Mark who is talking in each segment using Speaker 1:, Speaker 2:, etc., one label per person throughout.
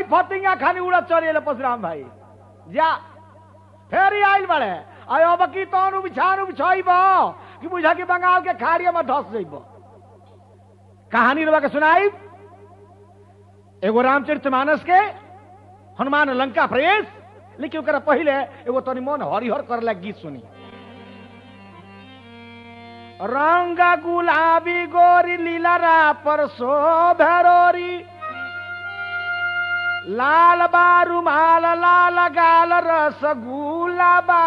Speaker 1: फतिंगा खानी उड़त चले परशुराम भाई जा फेर आइल बड़े आय अब की तोन बिछान बिछाइब कि बुझा कि बंगाल के खाड़िया में धस जइब कहानी रवा के सुनाई एगो रामचरितमानस के हनुमान लंका प्रवेश लेकिन ओकरा पहले एगो तनी मन हरिहर करला गीत सुनी रंग गुलाबी गोरी लीलरा पर शोभरोरी लाल बारू माल लाल गाल रस गुलाबा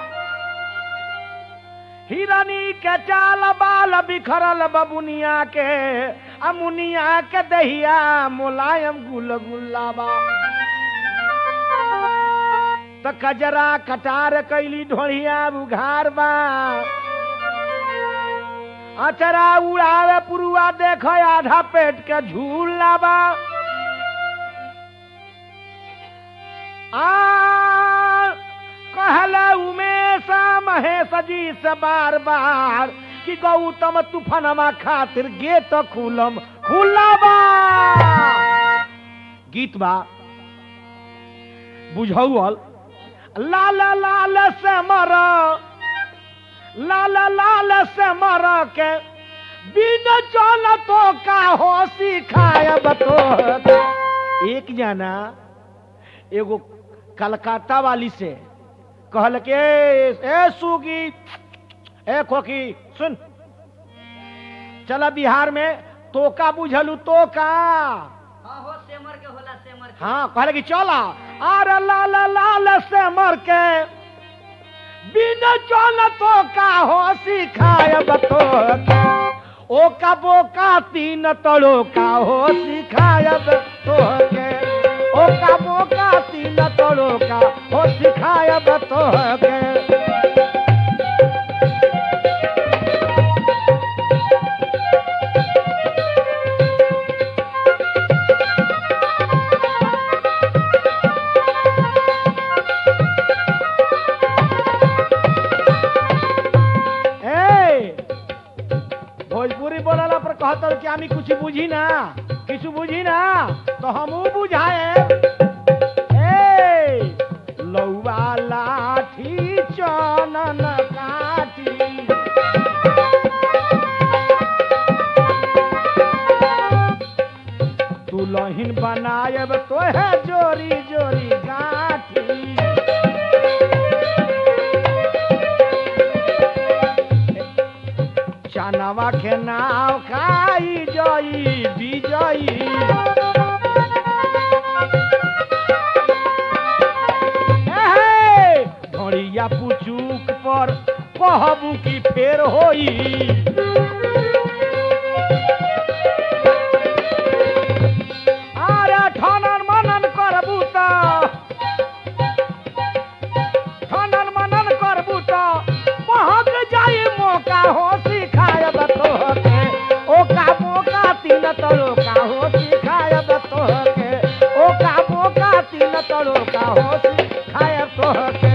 Speaker 1: हिरनी के चाल बाल बिखरल बबुनिया के अमुनिया के दहिया मुलायम गुल गुलाबा त कजरा कटार कैली ढोढ़िया बुघार बा अचरा उड़ावे पुरुआ देख आधा पेट के झूला बा आ कहले उमेश महेश जी से बार बार कि गौतम तूफानमा खातिर गेट खुलम खुलाबा गीत बा बुझौल लाल लाल से मर लाल लाल से मर के बिन चल तो का हो सिखायब तो एक जना एगो कलकत्ता वाली से कहल के ए सुगी ए खोकी सुन चला बिहार में तोका बुझलू तोका
Speaker 2: हाँ हो सेमर के होला सेमर के
Speaker 1: हाँ कहले कि चला अरे लाल लाल से मर के बिन चल तो का हो सिखायब तो ओ का बोका तीन तड़ो का हो सिखायब तो के ओ का बोका तीन तड़ो का हो सिखायब तो के ए भोजपुरी बोलला पर कहत कि आमी कुछ बुझी ना कुछ बुझी ना तो हमू बुझाए ए लौवा लाठी चनन काठी दुलहिन बनायब तो है जोरी जोरी गाठी चानवा के नाव खाई जई विजयी एहे, ढोड़िया पुचुक पर कहबू की फेर होई अरे ठनन मनन करबू त खनन मनन करबू त महक जाई मौका हो सिखायब तोहके ओका मौका तीन तरोका हो सिखायब तोहके ओका मौका तीन तरोका हो सिखायब तोहके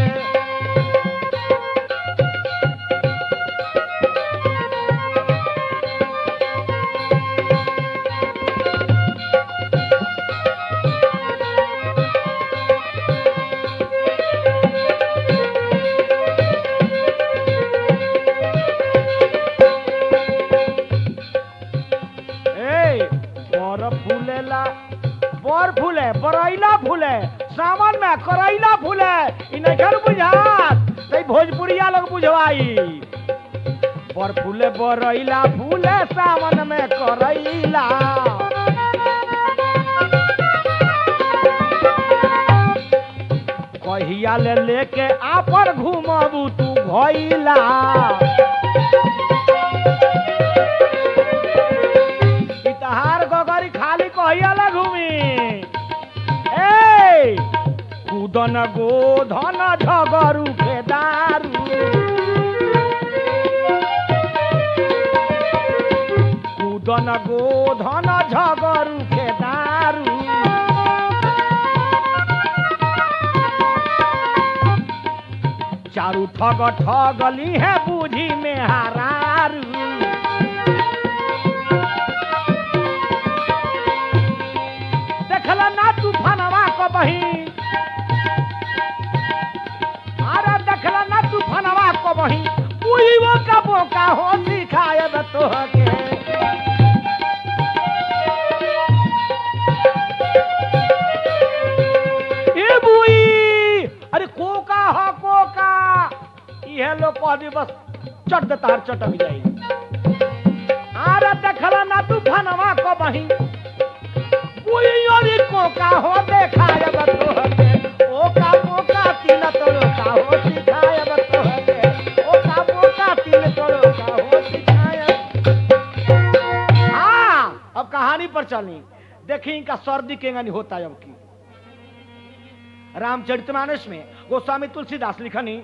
Speaker 1: ए बर फूलेला बर फूले बरैला फूले सावन में करैला फूले इ नइखन बुझात तै भोजपुरिया लोग बुझवाई बर फूले बरैला फूले सावन में करैला कहिया ले लेके आपन घूमबू तू भइला ई तहार गगरी खाली कहिया ले घूमी ए कूदन गोधन झगरू के दारू कूदन गोधन झगरू के दारू चारू ठग ठगली है बूझी में हरारू देखला ना तूफानवा कहीं उइबो का बोका हो सिखायब तोहके ए बुई अरे कोका हा कोका इहे लोग कह दी बस चट दे तार चटक जाई आरे देखला ना तू फनवा को बही बुई अरे कोका हो देखायब तोहके ओका पोका तिल तोरो का हो सिखायब तोहके ओका पोका तिल तोरो का हो सिखायब हाँ अब कहानी पर चली देखी इनका सर्दी केंगनी होता है अब की रामचरितमानस में गोस्वामी तुलसीदास लिखनी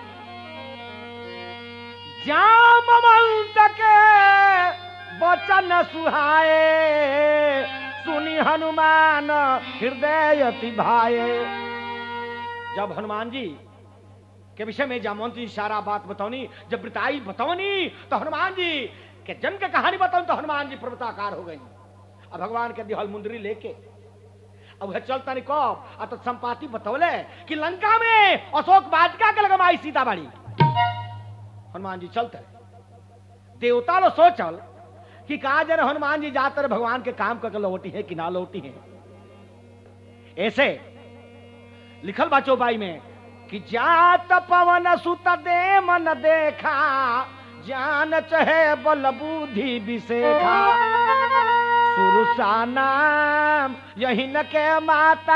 Speaker 1: जामवंत के बचन सुहाए सुनी हनुमान हृदय अति भाए जब हनुमान जी के विषय में जामवंत जी सारा बात बताओनी जब वृताई बताओनी तो हनुमान जी के जन्म के कहानी बताऊं तो हनुमान जी पर्वताकार हो गई अब भगवान के दिहल मुंदरी लेके अब वह चलता नहीं कब आ तो संपाति बतौले कि लंका में अशोक वाटिका के लगमाई सीताबाड़ी हनुमान जी चलते देवता लो सोचल कि कहा जरा हनुमान जी जाकर भगवान के काम करके लौटी है कि ना लौटी है ऐसे लिखल बा चौपाई में कि जात पवन सुत दे मन देखा जान चहे बल बुद्धि विशेखा सुरसा नाम यही न के माता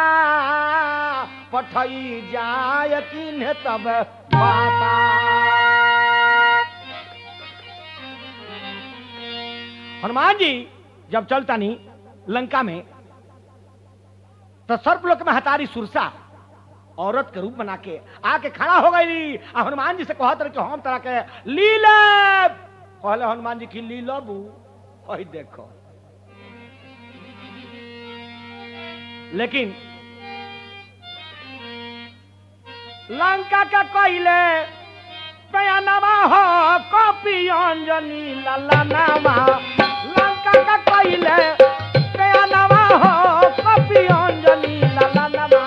Speaker 1: पठई जाय किन्ह तब माता हनुमान जी जब चलता नहीं लंका में तो सर्पलोक में हतारी सुरसा औरत के रूप बना के आके खड़ा हो गई आ हनुमान जी से कहत रहे कि हम तरह के लीलब कहले हनुमान जी की लीलबू ओही देखो लेकिन लंका का कहले पयनवा हो कॉपी अंजनी ललनावा लंका का कहले पयनवा हो कॉपी अंजनी ललनावा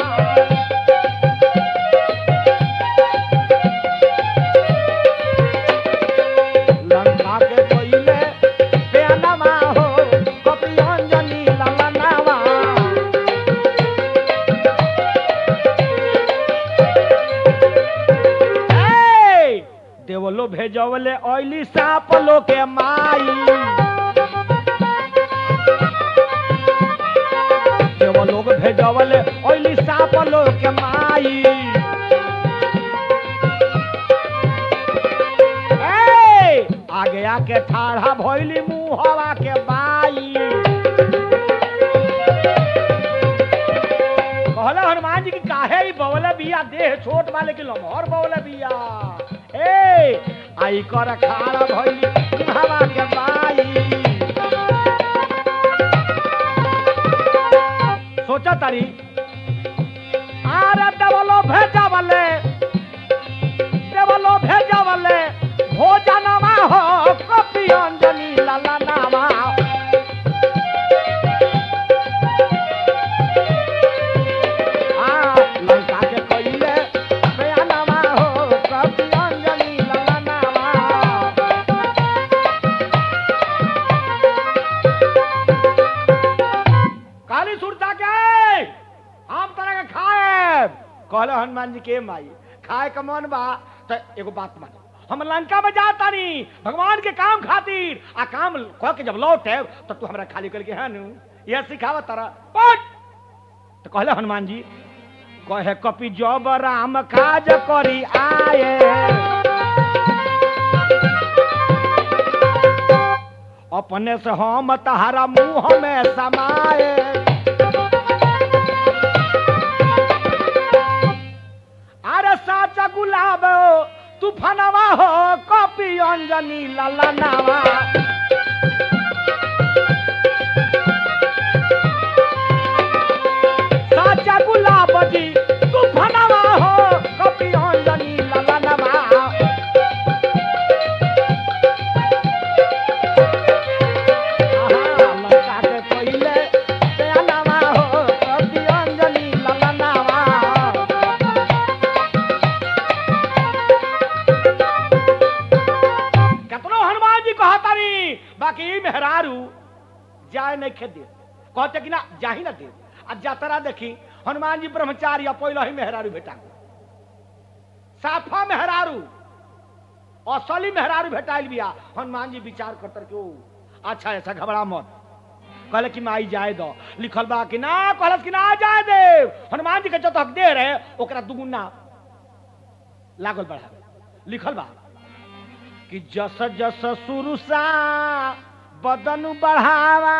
Speaker 1: लंका के कहले पयनवा हो कॉपी अंजनी ललनावा ए, देवलो भेजवले ऑयली सांप लो के माई देवलो भेजवले ऑयली सांप लो के माई ए, आगे आके ठाढ़ा भइली मुहवा के बाई कहला हनुमान जी की काहे ई बवले बिया देह छोट वाले के लमहर बवले बिया ए आई कर खाड़ा भइली हवा के बाई सोचा तारी आरे देवलो भेजावले देवलो भेजावले भोजनमा हो कपि अंजनी लाला नामा आ, लंका के कइले बयानमा हो कपि अंजनी लाला नामा काली सुरता के हम तरह के खाए कहले हनुमान जी के माई खाए का मन बा तो एगो बात मान हम लंका में जाता नहीं भगवान के काम खातिर आ काम कह के जब लौटे तो तू हमरा खाली करके है नु यह सिखावा तारा पट तो कहले हनुमान जी कहे कपि जब राम काज करी आए अपने से हम तहारा मुंह में समाए अरे साचा गुलाब तूफानवा हो कपि अंजनी ललनावा साचा गुलाब जी तूफानवा हो कपि अंजनी ललनावा आहा, लंका के पहिले प्यानावा हो कपि अंजनी ललनावा जाए नहीं खे दे कहते कि ना जाही ना दे आ जातरा देखी हनुमान जी ब्रह्मचारी आ पहले ही मेहरारू भेटा गए साफा मेहरारू असली मेहरारू भेटाइल बिया हनुमान जी विचार करतर के ओ अच्छा ऐसा घबरा मत कहले कि माई जाए दो लिखल बा कि ना कहलस कि ना जाए दे हनुमान जी के जो हक दे रहे ओकरा दुगुना लागल बढ़ावे लिखल बा कि जस जस सुरुसा बदन बढ़ावा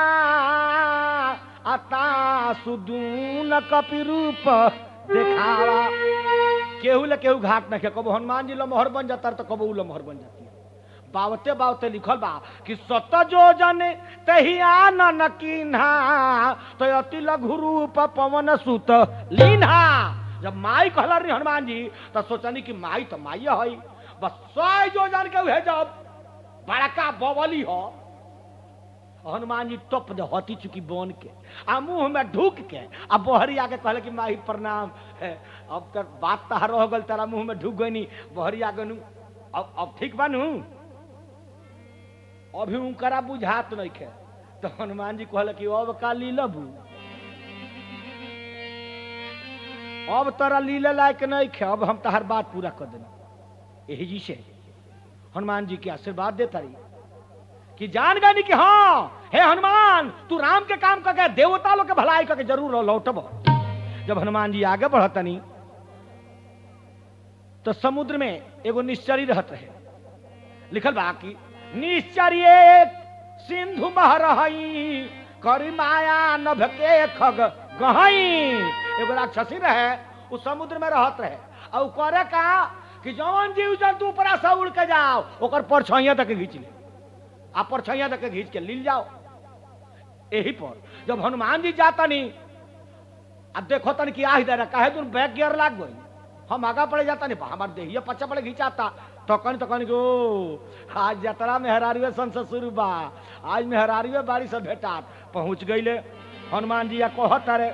Speaker 1: अता सुदून कपि रूप देखावा केहू ले केहू घाट न के कबो हनुमान जी लमहर बन जाता तो कबो उ लमहर बन जाती है बावते बावते लिखल बा कि सत जो जन तही आनन कीन्हा तो अति लघु रूप पवन सुत लीन्हा जब माई कहला रही हनुमान जी तो सोचनी कि माई तो माई है बस सौ जो जन के उहे जब बड़का बवली हो हनुमान जी टप दे हती चुकी बन के आ मुंह में ढूक के आ बहरी आके कहले कि माही प्रणाम है अब तक बात तहार रह गल तेरा मुंह में ढूक गई बहरी आगे नु अब अब ठीक बनू अभी उनकरा बुझात नहीं खे तो हनुमान जी कहले कि अब का लीलबू अब तोरा लीले लायक नहीं खे अब हम तहार बात पूरा कर देना यही जी से हनुमान जी के आशीर्वाद देता रही कि जान गई कि हाँ हे हनुमान तू राम के काम करके देवता लोग के भलाई करके जरूर लौटब जब हनुमान जी आगे बढ़तनी तो समुद्र में एगो निश्चरी रहत रहे लिखल बा कि निश्चरी एक सिंधु बह रही करी माया नभ के खग गहई एगो राक्षसी रहे उ समुद्र में रहत रहे और उ करे का कि जौन जीव जंतु ऊपरा से उड़ के जाओ ओकर परछाइया तक घींच ले आ परछाइया तक घींच के लील जाओ यही पर जब हनुमान जी जाता नहीं अब देखो तन कि आही दे कहे तुम बैक गियर लाग गई हम आगा पड़े जाता नहीं हमारे देहिया पच्चा पड़े घिंचाता तो कन तो कन गो आज जतरा में हरारिवे सन से शुरू बा आज में हरारिवे बाड़ी से भेटा पहुंच गईले हनुमान जी या कहत रे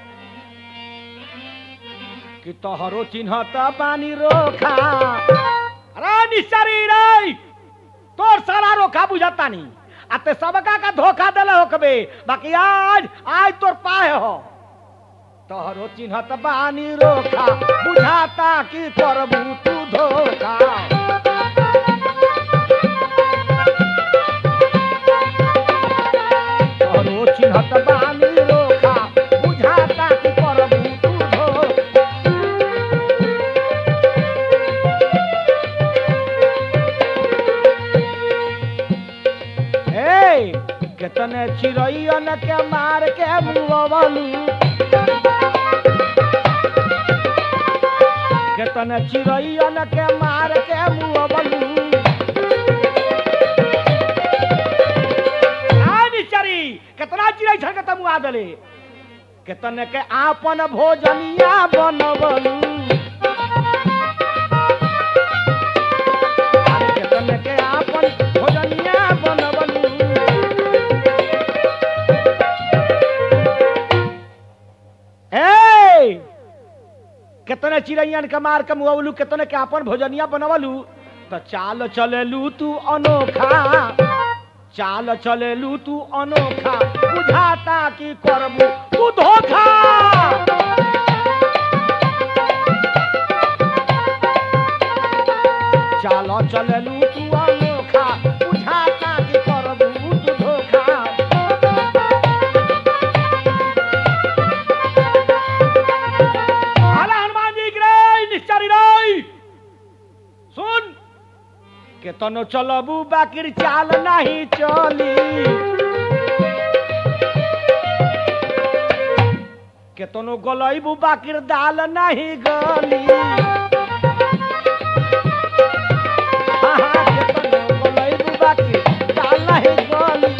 Speaker 1: कि तोहरो चिन्हत बानी रोखा अरे निश्चरी रे तोर सारा रोखा बुझाता नहीं आते सबका का धोखा दिला हो कबे बाकी आज आज तोर पाए हो तोहरो चिन्हत बानी रोखा बुझाता कि करबू तू धोखा तोहरो चिन्हत बानी रोखा बुझाता कि करबू तू धोखा ए केतने चिड़ैयन के मार के मुआवलू केतने चिड़ैयन के मार के मुआवलू आनी चरी केतना चिड़ै छन के तमुआ देले केतने के आपन भोजनिया बनवलू अरे केतने के आपन भोजनिया बनवलू ए कितने चिड़ैयन के मार के मुआवलू कितने के अपन भोजनिया बनवलू तो चाल चलेलू तू अनोखा चाल चलेलू तू अनोखा बुझाता कि करबू तू धोखा चाल चलेलू तू अनोखा बुझाता कि करबू तू धोखा आला हनुमान जी की रे निश्चरी रे सुन के तनो चलबू बाकिर चाल नहीं चली के तनो गलैबू बाकिर दाल नहीं गली हाँ, हाँ, के तनो गलैबू बाकिर दाल नहीं गली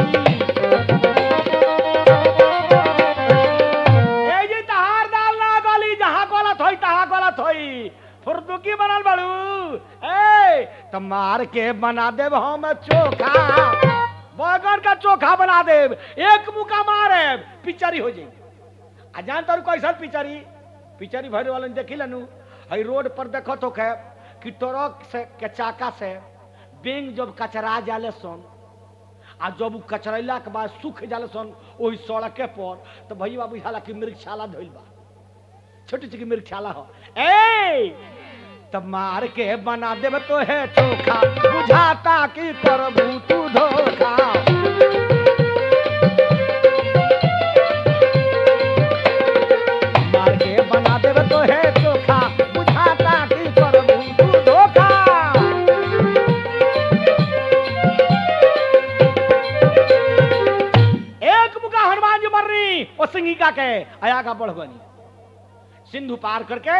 Speaker 1: ए जी तहार दाल ना गली जहाँ गलत होई तहाँ गलत होई फुर्दुकी बनल बड़ू ए तो मार के बना देब हम चोखा बैगन का चोखा बना देब एक मुका मारे पिचरी हो जाई आ जान तारू कैसन पिचरी पिचरी भरे वाला देखी लनू हई रोड पर देखो तो के कि ट्रक से के चाका से बेंग जब कचरा जाले सन आ जब उ कचरैला के बाद सूख जाला सन ओही सड़के पर तो भैया बुझाला कि मृगशाला धइल बा छोटी छोटी मृगशाला हो ए तब मार के बना देब तो है चोखा बुझाता कि करबू तू धोखा मार के बना देब तो है चोखा बुझाता कि करबू तू धोखा एक मुका हनुमान जी मर रही और सिंगिका के आया का बढ़ बनी सिंधु पार करके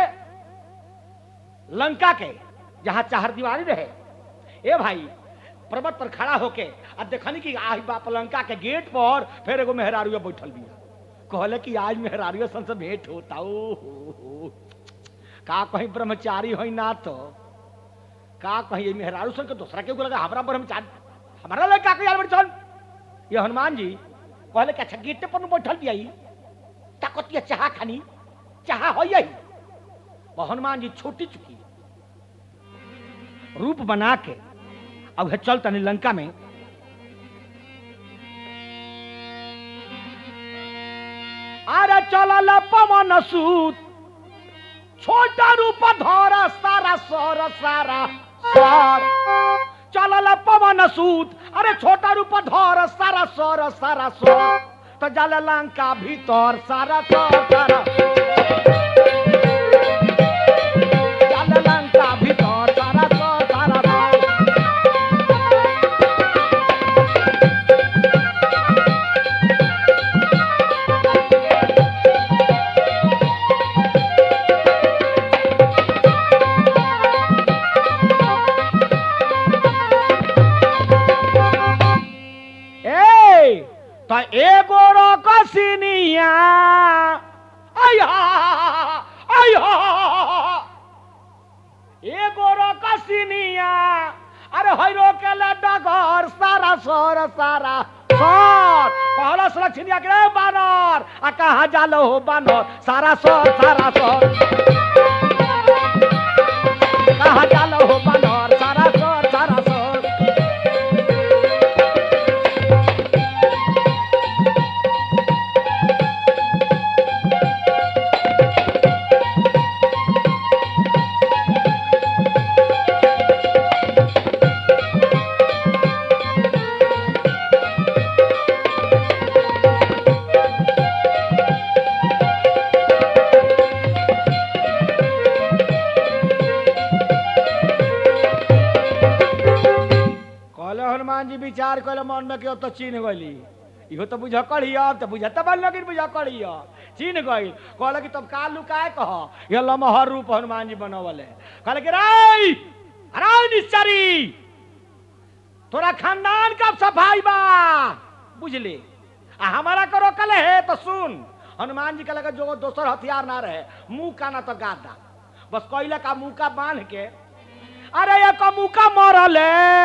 Speaker 1: लंका के जहां चार दीवारी रहे ए भाई पर्वत पर खड़ा होके अब देखनी कि आही बाप लंका के गेट पर फिर एगो मेहरारू बैठल बिया कहले कि आज मेहरारू सन से भेंट होता ओ हो, हो। का कहीं ब्रह्मचारी हो ना तो का कहीं मेहरारू सन के दूसरा के लगा हमारा ब्रह्मचारी हमारा लड़का के यार बैठल ये हनुमान जी कहले कि अच्छा गेटे पर नु बैठल बिया ताकतिया चाह खानी चाह हो यही वो हनुमान जी छोटी चुकी रूप बना के अब है चल तनी लंका में अरे चल पवन सूत छोटा रूप धर सारा सर सारा सर चल पवन सूत अरे छोटा रूप धर सारा सर सारा सर तो जल लंका भीतर सारा सर सारा चल लंका भीतर सारा सर सारा सर ए त एगो रकसिनिया आया आया एगो रकसिनिया अरे हैरो के डगर सारा सर सारा सर कहला सुरक्षिनिया के रे बानर आ कहा जालो हो बानर सारा सर सारा सर कहा जालो हो बानर सारा सर सारा सर कहले हनुमान जी विचार कहले मन में क्यों तो चीन गली इहो तो बुझ कड़ी अब तो बुझ तब लगिन बुझ कड़ी चीन गई कहले कि तब का लुकाए कह ये लमहर रूप हनुमान जी बनवले कहले कि रे अरे निश्चरी तोरा खानदान का सफाई बा बुझले आ हमारा करो कल है तो सुन हनुमान जी कहले कि जो दोसर हथियार ना रहे मुंह का ना तो गादा बस कहले का मुंह का बांध के अरे एक मुका मरले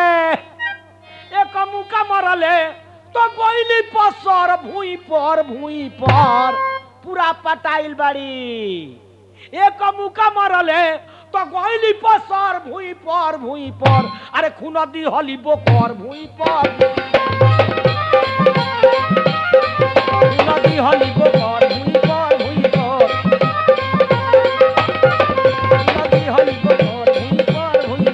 Speaker 1: एक मुका मरले तो गोइली पसर भूई पर भूई पर पूरा पटाइल बाड़ी एक मुका मरले तो गोइली पसर भूई पर भूई पर अरे खून दी हली बोकर भूई पर खून दी हली बोकर भूई पर भूई पर खून दी हली बोकर भूई पर भूई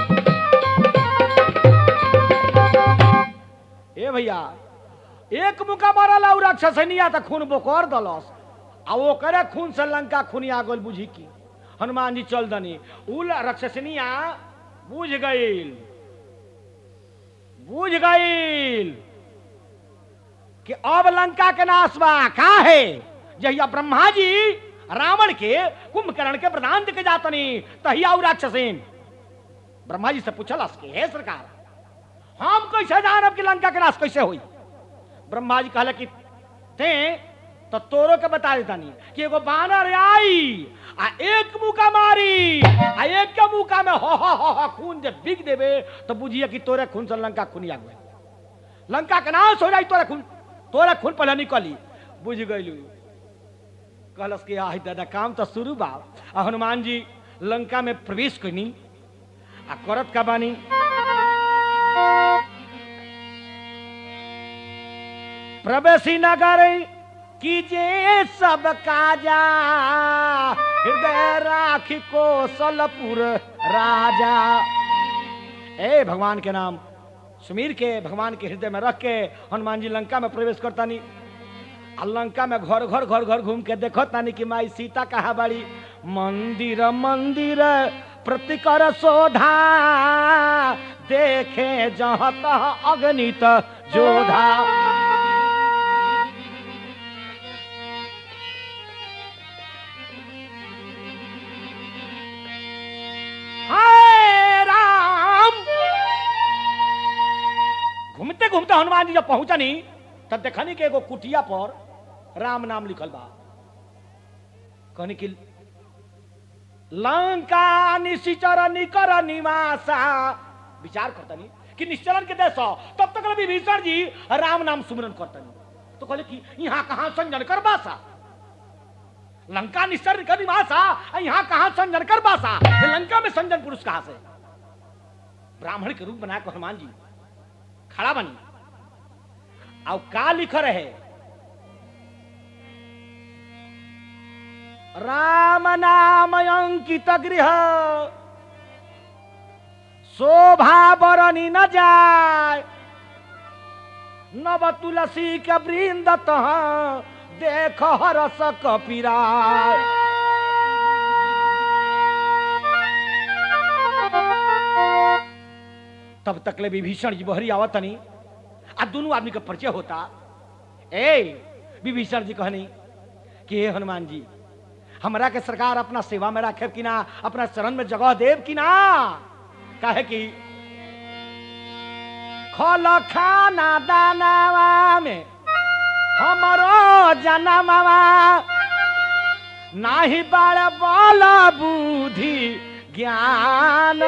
Speaker 1: ए भैया एक मुका मारल और राक्षसनिया त खून बोकर दलस आ ओकरे खून से लंका खुनिया गोल बुझी की हनुमान जी चल दनी उल राक्षसनिया बुझ गईल बुझ गईल कि अब लंका के नाश बा का है जहिया ब्रह्मा जी रावण के कुंभकर्ण के प्रधान के जातनी तहिया उ राक्षसीन ब्रह्मा जी से पूछलस कि हे सरकार हम कैसे जानब कि लंका के नाश कैसे हुई ब्रह्मा जी कहले कि ते तो तोरो के बता देतानी कि एगो बानर आई आ एक मुका मारी आ एक के मुका में हो हो हो हो खून जे बिग देबे तो बुझिए कि तोरे खून से लंका खुनिया गए लंका के नाश हो जाई तोरे खून तोरे खून पहले निकली बुझ गइलू कहलस कि आही दादा काम तो शुरू बा आ हनुमान जी लंका में प्रवेश कनी आ करत का बानी प्रवेशी नगर कीजिए सब काजा हृदय राखी कोसलपुर राजा ए भगवान के नाम सुमीर के भगवान के हृदय में रख के हनुमान जी लंका में प्रवेश करता नहीं आ लंका में घर घर घर घर घूम के देखो तानी कि माई सीता कहा बाड़ी मंदिर मंदिर प्रतिकर शोधा देखे जहाँ तह अगणित जोधा हाय राम घूमते घूमते हनुमान जी जब पहुंचनी तब देखनी कि एगो कुटिया पर राम नाम लिखल बा कहनी कि लंका निशिचर निकर निवासा विचार करतनी कि निश्चलन के देश हो, तब तक विभीषण जी राम नाम सुमरन करतनी तो कहले कि यहाँ कहाँ संजन कर बासा लंका निश्चर निकर निवासा आ यहाँ कहाँ संजन कर बासा ये लंका में संजन पुरुष कहाँ से ब्राह्मण के रूप बना के हनुमान जी खड़ा बनी अब का लिख रहे राम नाम अंकित गृह शोभा बरनी न जाय नव तुलसी के वृंद तह देख हरस कपिराय तब तक ले विभीषण जी बहरी आवत तनी आ दोनों आदमी का परिचय होता ए विभीषण जी कहनी कि हे हनुमान जी हमरा के सरकार अपना सेवा में रखे कि ना अपना चरण में जगह देव कि ना काहे कि खल खाना दानावा में हमरो जनमवा नाही बड़ बल बुद्धि ज्ञान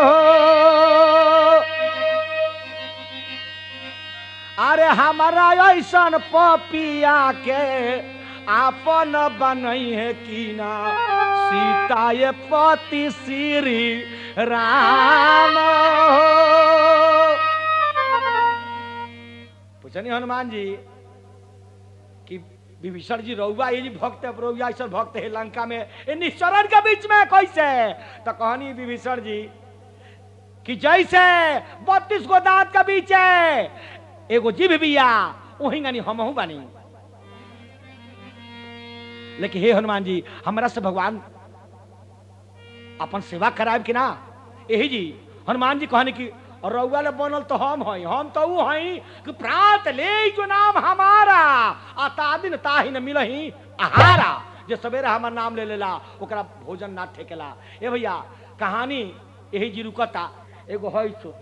Speaker 1: अरे हमारा ऐसन पपिया के आपन बनई है कि ना सीता ये पति श्री राम पूछनी हनुमान जी कि विभीषण जी रउआ ये जी भक्त है रउआ ऐसा भक्त है लंका में ये निश्चरण के बीच में कैसे तो कहनी विभीषण जी कि जैसे बत्तीस गो दांत के बीच है एगो जीभ बिया वही गानी हमहू बानी लेकिन हे हनुमान जी हमरा से भगवान अपन सेवा कराब कि ना यही जी हनुमान जी कहने की रउआ ले बनल तो हम हई हम तो ऊ हई कि प्रात ले जो नाम हमारा आ तादिन ताही न मिलही आहारा जे सवेरे हमार नाम ले लेला ओकरा भोजन ना ठेकेला ए भैया कहानी यही जी रुकता एगो हई सो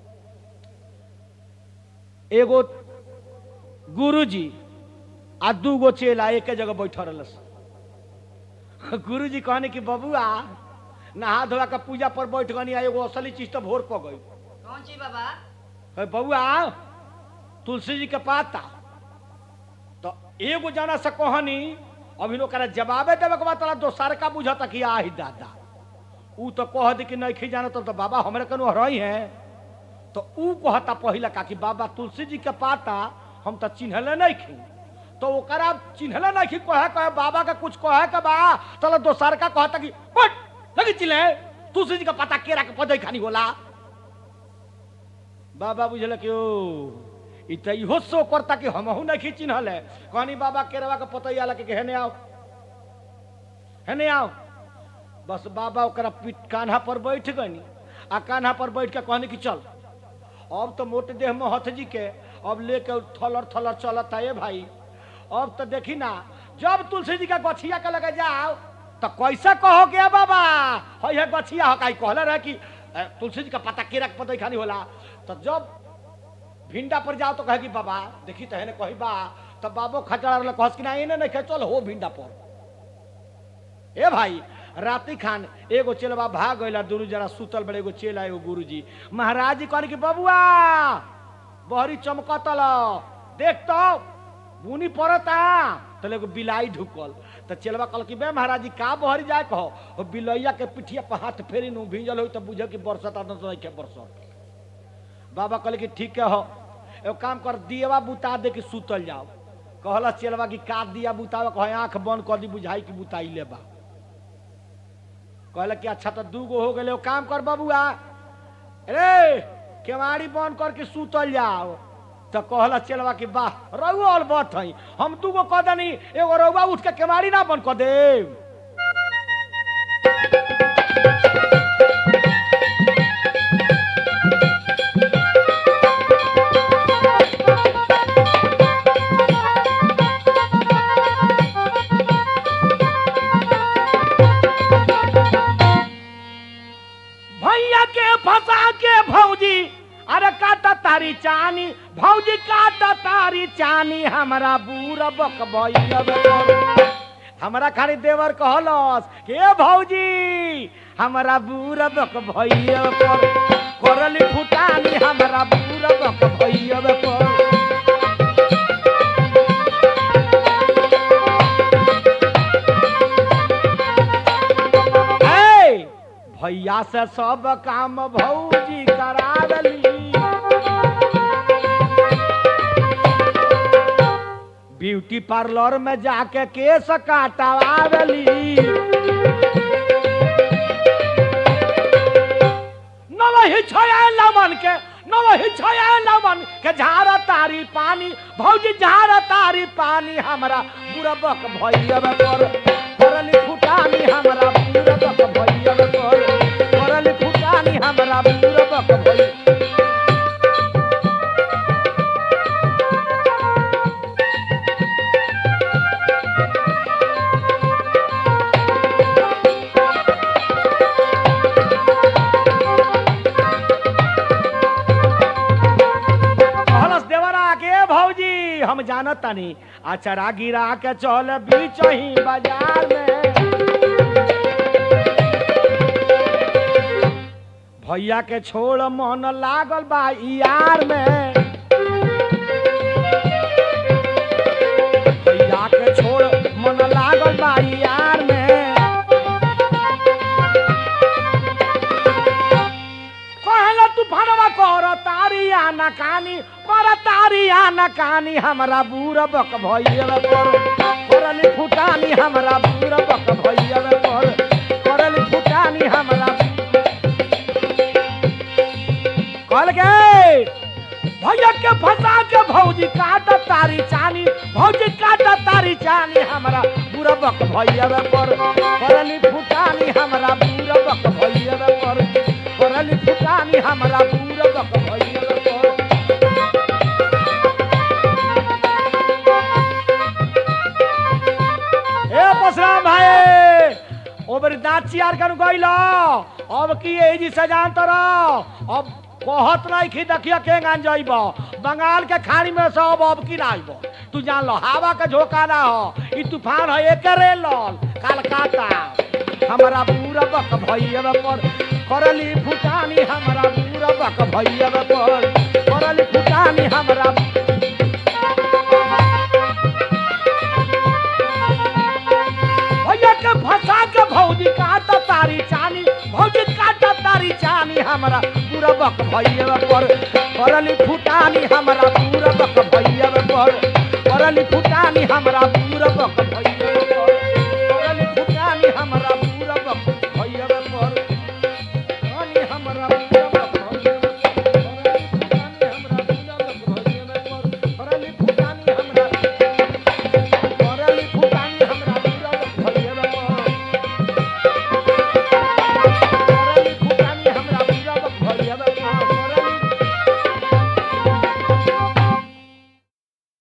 Speaker 1: एगो गुरुजी आ दूगो चेला एक जगह बैठल रहलस गुरुजी कहने कि बबुआ नहा धोआ के पूजा पर बैठ गनी आ एगो असली चीज तो भोर पड़ गई
Speaker 2: कौन ची बाबा
Speaker 1: है बबुआ तुलसी जी के पाता तो एगो जाना से कहनी अभी ओकरा जवाबे देवे के बाद तोरा दोसर का बुझता कि आही दादा ऊ तो कह दी कि नहीं खी जाना तो, तो बाबा हमरे कनु हरई है तो ऊ कहता पहिला का कि बाबा तुलसी जी के पाता हम तो चिन्हले नहीं खी तो ओकरा चिन्हले नहीं खी कहे कहे बाबा का कुछ कहे के बा तला दोसर का कहता कि बट लगी चिल्ले तुलसी जी का पाता केरा के पदई खानी होला बाबा बुझल कि ओ ई त इहो सो करता कि हमहू नहीं चिन्हल है कहनी बाबा केरवा के पतैया लगे कि हेने आओ हेने आओ बस बाबा ओकरा पीठ कान्हा पर बैठ गनी आ कान्हा पर बैठ के कहनी कि चल अब तो मोटे देह में हथ जी के अब लेके थलर थलर चलत है भाई अब तो देखी ना जब तुलसी जी का गछिया के लगे जाओ तो कैसा कहो के बाबा है है गछिया हो काई कहले रहे कि अ, तुलसी जी का पता केरा के पतई खानी होला तो जब भिंडा पर जाओ तो कहे कि बाबा देखी तो है ने कही बा तब बाबो खचड़ा रहल कहस कि ना इने नहीं चल हो भिंडा पर ए भाई राती खान एगो चेलवा भाग गइला दुरु जरा सुतल बड़े एगो चेला एगो गुरुजी महाराज जी कहने कि बबुआ बहरी चमकतल देख तो बुनी पड़ता तो एगो बिलाई ढुकल तो चेलवा कहल कि बे महाराज जी का बहरी जाए कहो ओ बिलैया के पिठिया पर हाथ फेरी नु भींजल हो तो बुझे कि बरसत आ नहीं के बरसत बाबा कहले कि ठीक है हो एगो काम कर दियवा बुता दे के सुतल जाओ कहला चलवा कि का दिया बुतावा कहे आंख बंद कर दी बुझाई कि बुताई ले बा कहला कि अच्छा तो दू गो हो गए एगो काम कर बबुआ रे केवाड़ी बंद करके सुतल जाओ तो कहला चलवा कि वाह रउआ अलबत हई हम दू गो कह दनी एगो रउआ उठ के केवाड़ी ना बंद कर देव भैया के फंसा के भौजी अरे काटा तारी चानी भौजी काटा तारी चानी हमरा बूढ़ बक हमरा खाली देवर कहलस के भौजी हमरा बूढ़ बक भैया पर करली फुटानी हमरा बूढ़ बक भैया पर ए, भैया से सब काम भौजी करावली ब्यूटी पार्लर में जाके केस काटवावली नवही छया लमन के नवही छया लमन के झारा तारी पानी भौजी झारा तारी पानी हमरा बुरबक भैया पर करली फुटानी हमरा बुरबक भैया पर करली फुटानी हमरा बुरबक भैया कहलस देवरा के भौजी हम जानत तानी अचरा गिरा के चल बीच ही बाजार में भैया के छोड़ मन लागल बा यार में भैया के छोड़ मन लागल बा यार में कहला तूफानवा कर तारी आना कानी कर तारी आना कानी हमरा बूढ़ बक भैया पर करली फुटानी हमरा बूढ़ बक भैया पर करली फुटानी हमरा कहल के भैया के फंसा के भौजी काट तारी चानी भौजी काट तारी चानी हमरा बूढ़ बक भैया पर करली फुटानी हमरा बूढ़ बक भैया पर करली फुटानी हमरा बूढ़ बक भैया पर ए परशुराम भाई ओ बरी दांत चियार कर गइल अब की एही जी सजान तर अब कहत नहीं कि देखिए के गान जाइब बंगाल के खाड़ी में से अब अब की ना आइब तू जान लो हवा के झोंका ना हो ई तूफान है एकरे लल कलकत्ता हमरा पूरा बक भैया पर करली फुटानी हमरा पूरा बक भैया पर करली फुटानी हमरा भैया के फंसा के भौजी काटा तारी चानी भौजी काटा तारी चानी हमरा पूरा बक भैया पर करली फुटानी हमरा पूरा बक भैया पर करली फुटानी हमरा पूरा बक भैया